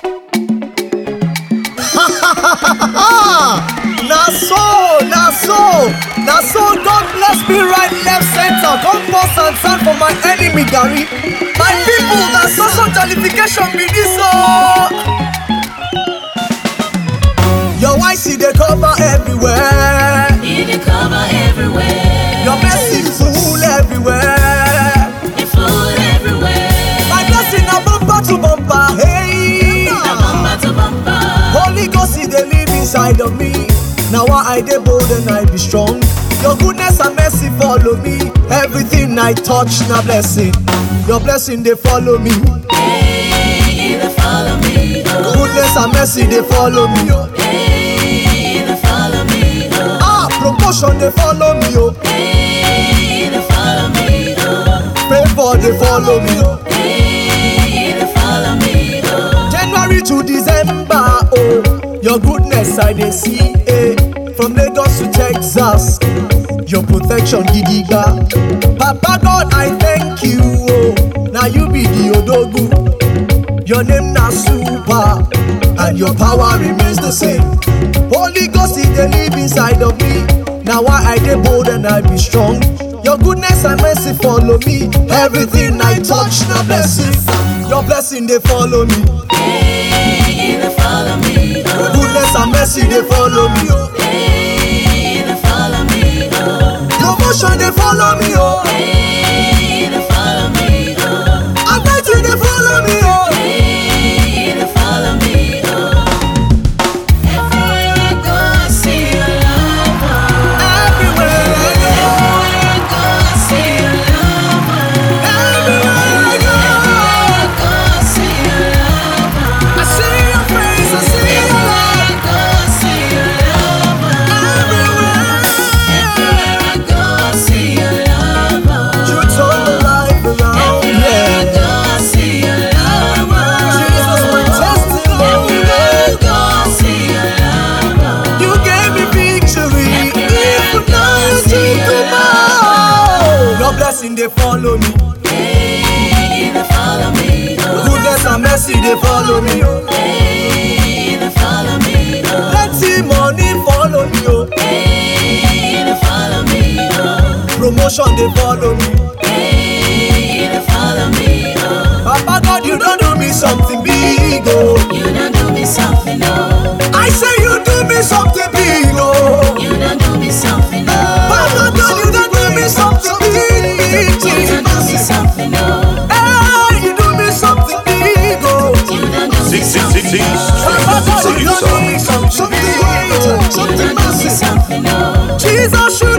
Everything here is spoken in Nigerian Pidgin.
na so na so na so god bless me right left center come pour sand sand for my enemy garri my people na so so jollification be dis o. your white seed dey cover everywhere He dey cover everywhere. your mercy full everywhere It full everywhere. my blessing na bumper to bumper hey. Na bumper to bumper. Holy Ghost he dey live inside of me. Now why I dey bold and I be strong. Your goodness and mercy follow me. Everything I touch na blessing. Your blessing dey follow me. Hey, they follow me. Oh, Goodness and mercy dey follow me. Oh. hey, they follow me. Oh, Ah, promotion dey follow me. Oh. hey, they follow me. Oh, Favor dey follow me. Oh. hey, they follow me. Oh, January to December. Oh, your goodness I dey see. Eh. From Lagos to Texas. Your protection gidiga. Papa God, I thank you. Oh, now you be the Odogu. Your name na super, and your power remains the same. Holy Ghost, He dey live inside of me. Now why I dey bold and I be strong. Your goodness and mercy follow me. Everything I touch na blessing. Your blessing dey follow me. hey, they follow me. Oh, Goodness and mercy dey follow me. Oh. hey, they follow me. Oh, Promotion dey follow me. Oh. hey, they follow me. Oh, Anointing dey follow me. Oh. hey, they follow me. Oh, everywhere I go, I see your love. Oh, Everywhere I go. everywhere I go, I see your love. Oh, Everywhere I go. everywhere I go, I see your love. Oh, I see your face, I see your everywhere I go, I see your love. Oh, everywhere. everywhere I go, I see your love. Oh, You turn the life around, everywhere I yeah. go, I see your love. Oh, Jesus, my testimony. everywhere I go, I see your love. Oh, You gave me victory. Even now you take tomorrow. Your blessing they follow me. hey, they follow me. Oh, Goodness and mercy they follow me. Oh. hey, they follow me. Oh, Plenty money follow me. Oh. hey, they follow me. Oh, Promotion they follow me. hey, they follow me. Oh, Papa God, you don't do me something big. Oh. you done do me something, oh. I say you do me something big. Oh. You done do me something, oh. Papa God, you don't do me something big. You done do me something, oh. Hey, you do me something big. Oh. You done do me Six, six, something, six, six. oh. Papa God, you don't do me Producer. something big. You Something done do me massive. something, oh. Jesus, you